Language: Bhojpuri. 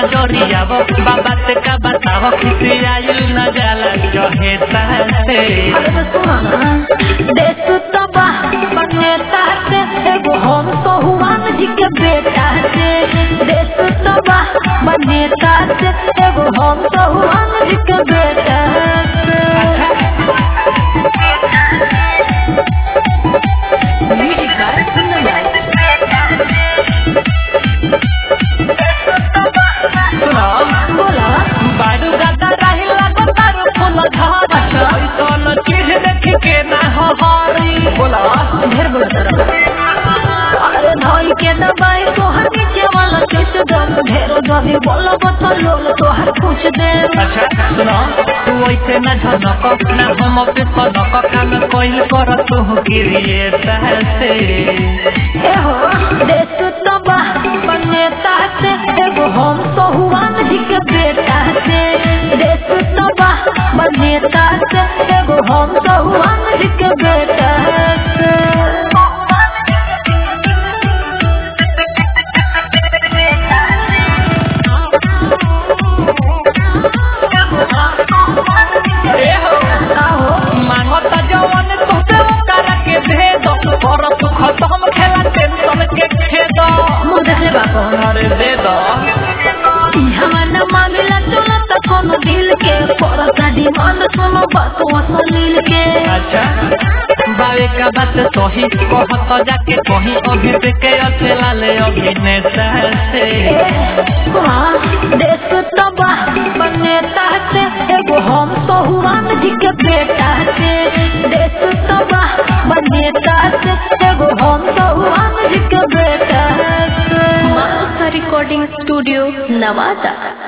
जरियाव बाबा से का बताव किसी आयु न जाला जहे तहसे अरे तो सुनो ना देश तबाह बनेता से एगो हम तो हुआन जी के बेटा से देश तबाह बनेता से एगो हम तो हुआन जी के बेटा से म्यूजिक गाय सुनने लायक सुनो बोला बाडू दादा रही लागो तारो फूल घर ऐसन चीज देख के ना हो हरी बोला ढेर बोला तरह अरे भाई के दबाई तोहर नीचे वाला किस दम ढेरो जदी बोलो बता लोल तोहर कुछ दे अच्छा सुनो तू ऐसे न झनक ना हम पे सनक काम कोइल कर तू किरिए तहसे ए हो देश तबाह बनेता से एगो हम तो हुआन जी के बेटा से देश तबाह बनेता से एगो हम तो हुआन जी के बेटा से ए हो आहो मांगत जवन तोते ओकरा के भेद कर तू खत्म खेला टेंशन के खेद मुंह देख ले बाप अरे दे दो हमारा मामला चला त कोनो दिल के परता डिमांड सुनो बात असलील के अच्छा बावे का बात सही कहत जाके कहीं अभी से के अकेला ले अभिनेता से हाँ, देश तबाह बनेता से एगो हम तो हुआन जी के बेटा से देश तबाह बनेता से एगो हम तो हुआन जी के बेटा से रिकॉर्डिंग स्टूडियो नवादा